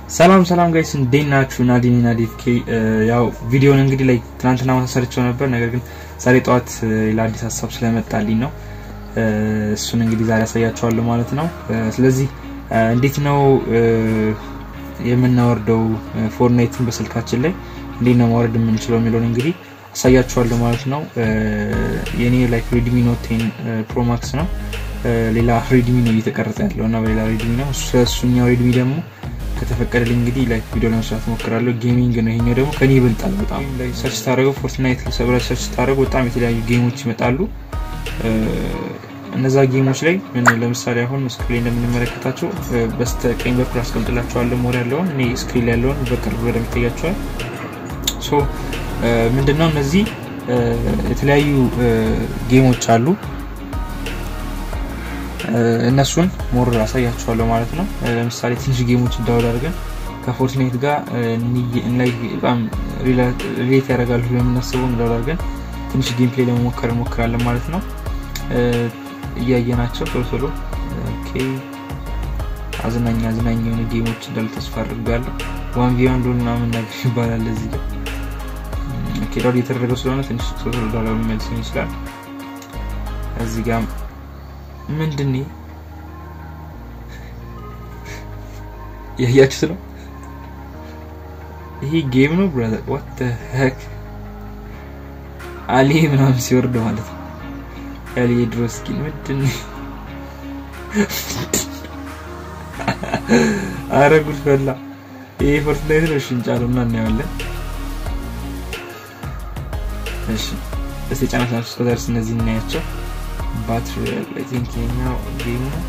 ሰላም ሰላም ጋይስ እንዴት ናችሁ? ናዲኒ ናዲፍ ኬ ያው ቪዲዮን እንግዲህ ላይ ትናንትና ማታ ሰርቼው ነበር። ነገር ግን ዛሬ ጠዋት ሌላ አዲስ ሀሳብ ስለመጣልኝ ነው እሱን እንግዲህ ዛሬ ያሳያችኋለሁ ማለት ነው። ስለዚህ እንዴት ነው የምናወርደው ፎርትናይትን በስልካችን ላይ እንዴት ነው ማውረድ የምንችለው የሚለውን እንግዲህ አሳያችኋለሁ ማለት ነው። የኔ ላይክ ሬድሚ ኖት ቴን ፕሮ ማክስ ነው። ሌላ ሬድሚ ነው እየተቀረጸ ያለው እና በሌላ ሬድሚ ነው። ስለሱኛው ሬድሚ ደግሞ ከተፈቀደልኝ እንግዲህ ላይክ ቪዲዮ ለመስራት ሞክራለሁ። ጌሚንግ ነው ይሄኛው ደግሞ ከኔ ይበልጣል በጣም ላይ ሰርች ስታደርገው ፎርትናይት ሰብረ ሰርች ስታደርገው በጣም የተለያዩ ጌሞች ይመጣሉ። እነዛ ጌሞች ላይ ምን ለምሳሌ አሁን ስክሪን እንደምንመለከታቸው በስተቀኝ በኩል አስቀምጥላቸዋለሁ ሞድ ያለውን እኔ ስክሪን ላይ ያለውን በቅርብ በደንብ ይታያቸዋል። ሶ ምንድነው እነዚህ የተለያዩ ጌሞች አሉ። እነሱን ሞር አሳያችኋለሁ ማለት ነው። ለምሳሌ ትንሽ ጌሞች እንዳውል አድርገን ከፎርትናይት ጋር ላይ በጣም ሪሌት ያደርጋሉ የምናስበው እንዳውል አድርገን ትንሽ ጌም ፕሌይ ለመሞከር እንሞክራለን ማለት ነው። እያየናቸው ቶሎ ቶሎ አዝናኝ አዝናኝ የሆኑ ጌሞች እንዳሉ ተስፋ አድርጋለሁ። ዋን ቪ ዋን ዶል ምናምን ነገር ይባላል እዚህ ጋር ኬዳው እየተደረገ ስለሆነ ትንሽ ቶሎ ቶሎ ዶላር መልስ ይችላል። እዚህ ጋር ምንድን ያያችሁት ነው? ይሄ ጌም ነው ብራዘር። ዋት ሄክ አሊ ምናምን ሲወርድ ማለት ነው። አሊ የድሮ ስኪን ምንድን አረ ጉድ ፈላ። ይሄ ፎርትናይት ነው። እሺ እንጫለው እና እናየዋለን። እሺ እስቲ ጫናት ናቸው እስከዛሬ እነዚህ እናያቸው። ባትሪ አይ ቲንክ የኛው ጌም ነው።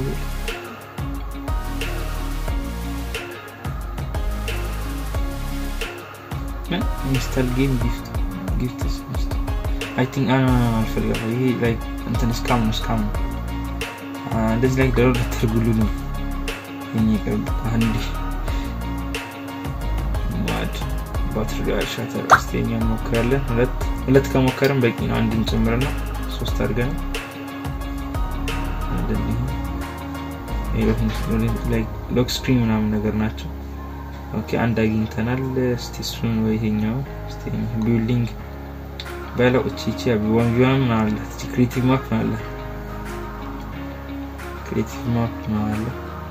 ኢንስታል ጌም ጊፍት ጊፍትስ አይ ቲንክ አልፈልጋለሁ። ይሄ ላይክ እንትን ስካም ነው ስካም ነው። እንደዚህ ላይ ደሮ ልትርጉሉ ነው የሚቀርብ አንድ ማድ ባትሪ ሻተር ስቴኛ እንሞክራለን። ሁለት ሁለት ከሞከርን በቂ ነው። አንድ እንጨምርና ሶስት አድርገን ሎክ ስክሪን ምናምን ነገር ናቸው። ኦኬ አንድ አግኝተናል። እስቲ እሱን ወይ ይሄኛው እስቲ ቢልዲንግ በለው እቺ እቺ ዋን ቪ ዋን ምናምን አላት። እቺ ክሬቲቭ ማፕ ነው አላት። ክሬቲቭ ማፕ ነው አለ።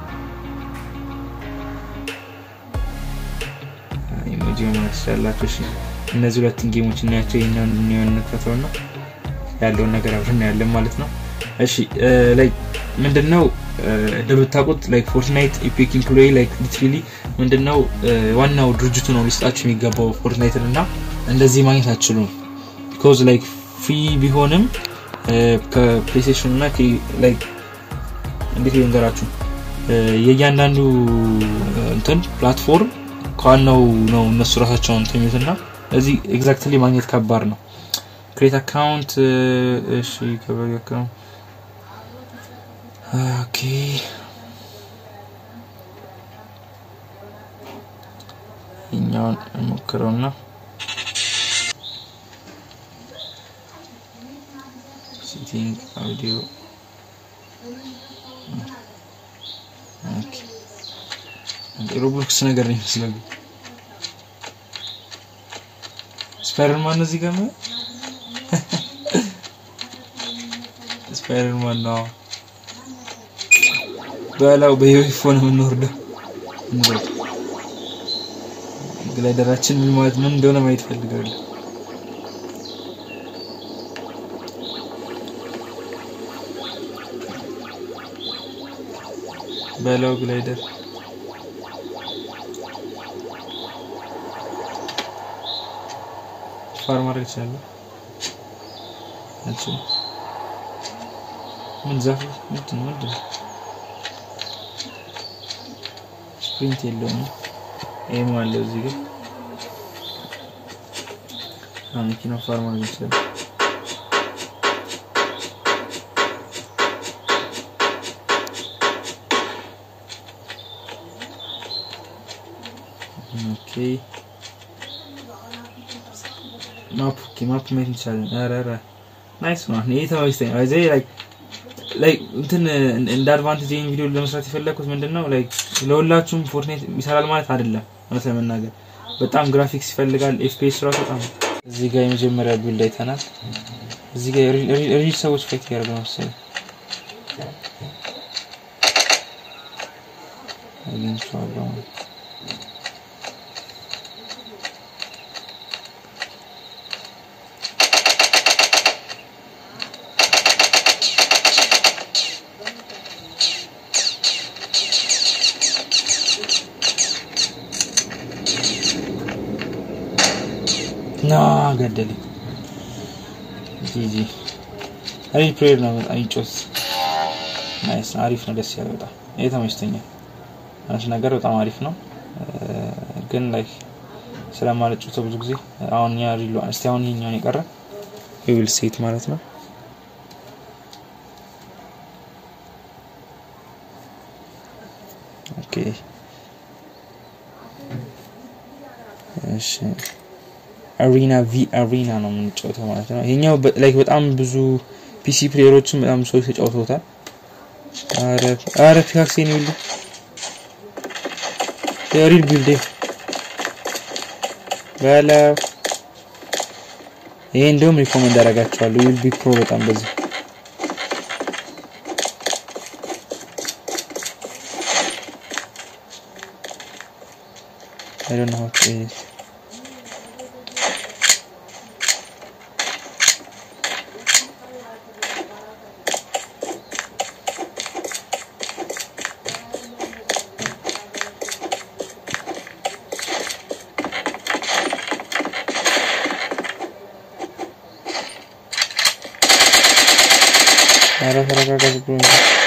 ኢሞጂ ማለት ትችላላችሁ። እሺ እነዚህ ሁለቱን ጌሞች እናያቸው። ይሄኛውን እንየውን እንክፈተው ነው ያለውን ነገር አብረን እናያለን ማለት ነው። እሺ ላይ ምንድነው እንደምታውቁት ላይክ ፎርትናይት ኢፒክ ኢምፕሎይ ላይክ ሊትራሊ ምንድነው ዋናው ድርጅቱ ነው ሊሰጣችሁ የሚገባው ፎርትናይትን እና እንደዚህ ማግኘት አትችሉም። ቢኮዝ ላይክ ፍሪ ቢሆንም ከፕሌይስቴሽን እና ላይክ እንዴት ልንገራችሁ የእያንዳንዱ እንትን ፕላትፎርም ከዋናው ነው እነሱ ራሳቸው እንትን የሚሉት እና እዚህ ኤግዛክትሊ ማግኘት ከባድ ነው። ክሬት አካውንት እሺ ከበሪ አካውንት ኦኬ እኛውን እንሞክረውና ሲቲንግ አውዲዮ ኦኬ ሮብሎክስ ነገር ነው ይመስላል። ስፓይደርማን ነው እዚህ ጋር ነው ስፓይደርማን ነው በላው በዩኒፎርም የምንወርደው እንበል ግላይደራችን ምን ማለት ምን እንደሆነ ማየት ፈልጋለሁ። በላው ግላይደር ፋር ማድረግ ይችላል። አልችልም። ምን ዛፍ ምንድን ነው ምንድን ነው? ስፕሪንት የለውም። ኤም አለው እዚህ ጋር መኪና ፋር ማድረግ ይችላል። ኦኬ ማፕ ኦኬ ማፕ ማየት እንችላለን። ኧረ ኧረ ናይስ ነው። ይሄ ተመችቶኛል። እዚህ ላይክ ላይክ እንትን እንደ አድቫንቴጅ ይህን ቪዲዮ ለመስራት የፈለግኩት ምንድን ነው ላይክ ለሁላችሁም ፎርትናይት ይሰራል ማለት አይደለም። እውነት ለመናገር በጣም ግራፊክስ ይፈልጋል። ኤፍፒኤስ ራሱ በጣም እዚህ ጋር የመጀመሪያ ቢልድ አይተናል። እዚህ ጋር ሪል ሰዎች ፋይት ያደርጉ ነው መሰለኝ አግኝቼዋለሁ። ና ገደለኝ። ጂጂ ሪል ፕሌየር ነው። በጣም ይጮት ናይስ፣ አሪፍ ነው። ደስ ያለ በጣም ይሄ ተመችቶኛል። አንቺ ነገር በጣም አሪፍ ነው፣ ግን ላይ ስለማልጮተው ብዙ ጊዜ አሁን ያ ሪሉ እስቲ አሁን ይሄኛውን የቀረ ዊል ሴት ማለት ነው። ኦኬ እሺ አሪና ቪ አሪና ነው የምንጫወተው ማለት ነው። ይሄኛው ላይክ በጣም ብዙ ፒሲ ፕሌየሮችን በጣም ሰዎች ተጫውተውታል። አረ አረ ፒካክሴን ይሉ የሪል ቢልድ በለው ይሄ እንደውም ሪኮመንድ አደርጋቸዋለሁ። ዊል ቢ ፕሮ በጣም በዚህ I don't know how to play it. ኧረ ተረጋጋ ብሎ እንጂ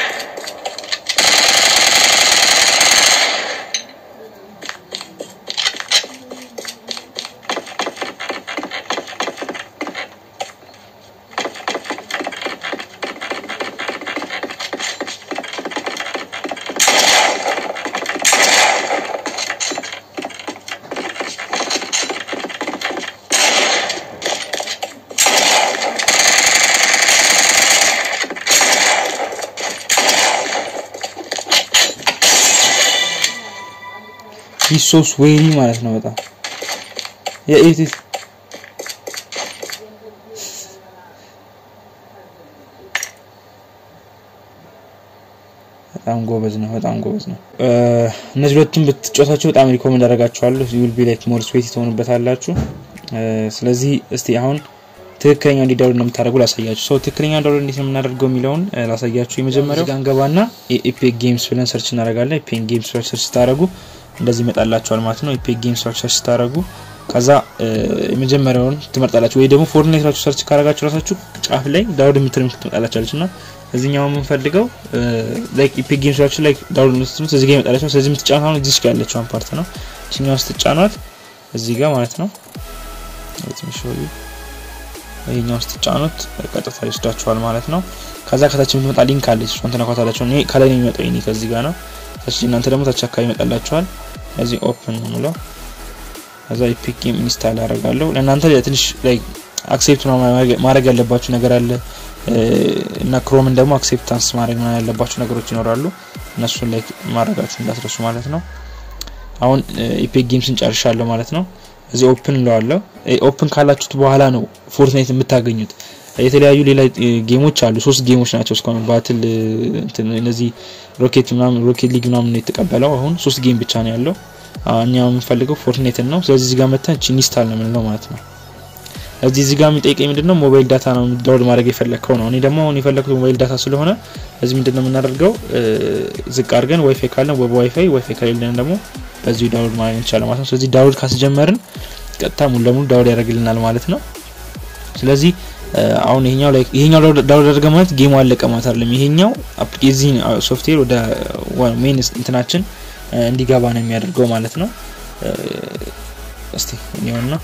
ሶስ ዌሪ ማለት ነው። በጣም የኤቲት በጣም ጎበዝ ነው። በጣም ጎበዝ ነው። እነዚህ ሁለቱም ብትጫወታቸው በጣም ሪኮመንድ አደርጋችኋለሁ። ዊል ቢ ላይክ ሞር ስዌት ትሆኑበታላችሁ። ስለዚህ እስቲ አሁን ትክክለኛ እንዲ ዳውንሎድ ነው የምታደርጉ ላሳያችሁ። ሰው ትክክለኛ ዳውንሎድ እንዴት ነው የምናደርገው የሚለውን ላሳያችሁ። የመጀመሪያው ጋር እንገባና ኤፒክ ጌምስ ብለን ሰርች እናደርጋለን። ኤፒክ ጌምስ ብለን ሰርች ስታደርጉ እንደዚህ ይመጣላችኋል ማለት ነው። ኤፒክ ጌምስ ሰርች ስታደርጉ ከዛ የመጀመሪያውን ትመርጣላችሁ፣ ወይ ደግሞ ፎርትናይት ራችሁ ሰርች ካረጋችሁ ራሳችሁ ጫፍ ላይ ዳውንሎድ የምትል ትመጣላችኋለች እና እዚህኛው የምንፈልገው ላይክ ኢፒክ ጌምስ ራችሁ ላይ ዳውንሎድ የምትሉት እዚህ ጋር ይመጣላችኋል። ስለዚህ የምትጫኑት አሁን እዚህ ጋር ያለችውን ፓርት ነው። እችኛው ስትጫኗት እዚህ ጋር ማለት ነው ይሄኛው ስትጫኑት ቀጥታ ይወስዳችኋል ማለት ነው። ከዛ ከታች የምትመጣ ሊንክ አለች፣ እሷን ትነኳታላችሁ። እኔ ከላይ ነው የሚመጣው ይሄ ከዚህ ጋር ነው። ታች እናንተ ደግሞ ታች አካባቢ ይመጣላችኋል። እዚህ ኦፕን ነው የምለው። ከዛ ኢፒክ ጌም ኢንስታል አደርጋለሁ። ለእናንተ ትንሽ ላይ አክሴፕት ማድረግ ያለባችሁ ነገር አለ እና ክሮምን ደግሞ አክሴፕታንስ ማድረግ ያለባችሁ ነገሮች ይኖራሉ። እነሱን ላይ ማድረጋችሁ እንዳትረሱ ማለት ነው። አሁን ኢፒክ ጌምስን ጨርሻለሁ ማለት ነው። እዚህ ኦፕን እንለዋለሁ። ኦፕን ካላችሁት በኋላ ነው ፎርትናይት የምታገኙት። የተለያዩ ሌላ ጌሞች አሉ። ሶስት ጌሞች ናቸው እስካሁን ባትል እነዚህ ሮኬት ምናምን ሮኬት ሊግ ምናምን ነው የተቀበለው። አሁን ሶስት ጌም ብቻ ነው ያለው። እኛ የምንፈልገው ፎርትናይትን ነው። ስለዚህ እዚህ ጋር መተን ኢንስታል ነው የምንለው ማለት ነው። እዚህ እዚህ ጋር የሚጠይቀኝ ምንድነው ሞባይል ዳታ ነው ዳውንሎድ ማድረግ የፈለግከው ነው። እኔ ደግሞ አሁን የፈለግኩት ሞባይል ዳታ ስለሆነ እዚህ ምንድነው የምናደርገው ዝቅ አድርገን ዋይፋይ ካለን በዋይፋይ ዋይፋይ ከሌለን ደግሞ በዚሁ ዳውንሎድ ማድረግ እንችላለን ማለት ነው። ስለዚህ ዳውንሎድ ካስጀመርን ቀጥታ ሙሉ ለሙሉ ዳውንሎድ ያደርግልናል ማለት ነው። ስለዚህ አሁን ይሄኛው ላይ ይሄኛው ዳውንሎድ አድርገ ማለት ጌሙ አለቀ ማለት አይደለም። ይሄኛው የዚህን ሶፍትዌር ወደ ሜን እንትናችን እንዲገባ ነው የሚያደርገው ማለት ነው። እስቲ እኔውና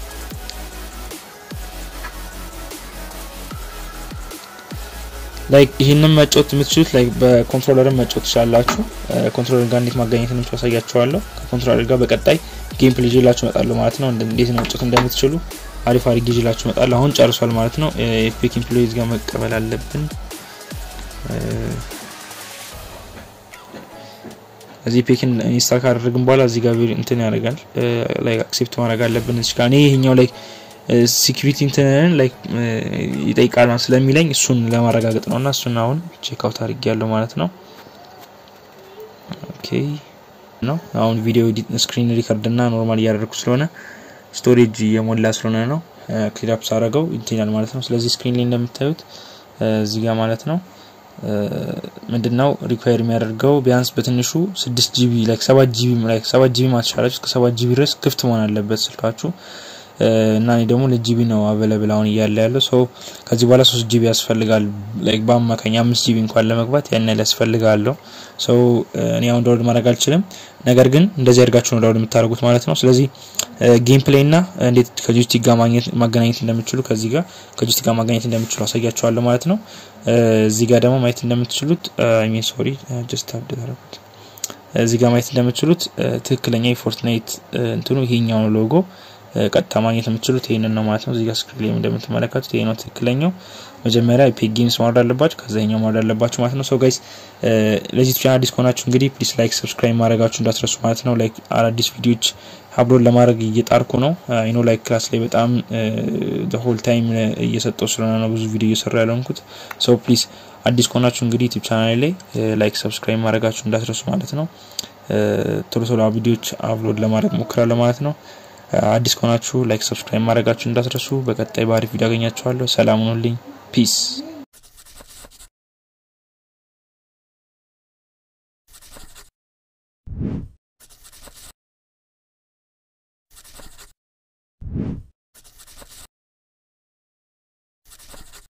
ላይክ ይህንን መጫወት የምትችሉት ላይክ በኮንትሮለርን መጫወት ትችላላችሁ። ኮንትሮለር ጋር እንዴት ማገኘት ነው ያሳያችኋለሁ። ከኮንትሮለር ጋር በቀጣይ ጌም ፕሌይ ይዤላችሁ እመጣለሁ ማለት ነው። እንዴት ነው መጫወት እንደምትችሉ አሪፍ አሪፍ ይዤላችሁ እመጣለሁ። አሁን ጨርሷል ማለት ነው። ኤፒክ ኢምፕሎይዝ ጋር መቀበል አለብን። እዚህ ፔክን ኢንስታል ካደረግን በኋላ እዚህ ጋር እንትን ያደርጋል ላይ አክሴፕት ማድረግ አለብን። እዚህ ጋር እኔ ይሄኛው ላይ ሲኪሪቲ እንትንን ላይ ይጠይቃል ስለሚለኝ እሱን ለማረጋገጥ ነው እና እሱን አሁን ቼክ አውት አድርጌያለሁ ማለት ነው። ኦኬ ነው አሁን ቪዲዮ ስክሪን ሪከርድ እና ኖርማል እያደረግኩ ስለሆነ ስቶሬጅ እየሞላ ስለሆነ ነው ክሊር አፕ ሳደርገው ይትኛል ማለት ነው። ስለዚህ ስክሪን ላይ እንደምታዩት እዚህ ጋር ማለት ነው ምንድነው ሪኳየር የሚያደርገው ቢያንስ በትንሹ ስድስት ጂቢ ላይክ ሰባት ጂቢ ላይክ ሰባት ጂቢ ማትሻላችሁ እስከ ሰባት ጂቢ ድረስ ክፍት መሆን አለበት ስልካችሁ እና እኔ ደግሞ ለጂቢ ነው አቬለብል አሁን እያለ ያለው ሰው ከዚህ በኋላ ሶስት ጂቢ ያስፈልጋል ላይክ በአማካኝ አምስት ጂቢ እንኳን ለመግባት ያን ያህል ያስፈልጋለሁ ሰው እኔ አሁን ዳውንሎድ ማድረግ አልችልም ነገር ግን እንደዚህ አድርጋችሁ ነው ዳውንሎድ የምታደርጉት ማለት ነው ስለዚህ ጌም ፕሌይ እና እንዴት ከጆይስቲክ ጋር ማገናኘት እንደምችሉ ከዚህ ጋር ከጆይስቲክ ጋር ማገናኘት እንደምችሉ አሳያችኋለሁ ማለት ነው እዚህ ጋር ደግሞ ማየት እንደምትችሉት ሚን ሶሪ ጀስት አፕዴት አደረኩት እዚህ ጋር ማየት እንደምትችሉት ትክክለኛ የፎርትናይት እንትኑ ይሄኛው ሎጎ ቀጥታ ማግኘት የምትችሉት ይህንን ነው ማለት ነው። እዚህ ጋር ስክሪን ላይ እንደምትመለከቱት ይሄ ነው ትክክለኛው። መጀመሪያ ኢፒክ ጌምስ ማውረድ አለባችሁ፣ ከዛ ይሄኛው ማውረድ አለባችሁ ማለት ነው። ሶ ጋይስ ለዚህ ቻናል አዲስ ከሆናችሁ እንግዲህ ፕሊስ ላይክ፣ ሰብስክራይብ ማድረጋችሁ እንዳትረሱ ማለት ነው። ላይክ አዳዲስ ቪዲዮዎች አፕሎድ ለማድረግ እየጣርኩ ነው። አይኖ ላይክ ክላስ ላይ በጣም ሆል ታይም እየሰጠው ስለሆነ ነው ብዙ ቪዲዮ እየሰራ ያለንኩት። ሶ ፕሊስ አዲስ ከሆናችሁ እንግዲህ ዩቲዩብ ቻናል ላይ ላይክ፣ ሰብስክራይብ ማድረጋችሁ እንዳትረሱ ማለት ነው። ቶሎ ቶሎ ቪዲዮዎች አፕሎድ ለማድረግ ሞክራለሁ ማለት ነው። አዲስ ከሆናችሁ ላይክ ሰብስክራይብ ማድረጋችሁ እንዳትረሱ። በቀጣይ በአሪፍ ቪዲዮ አገኛችኋለሁ። ሰላም ሁኑልኝ። ፒስ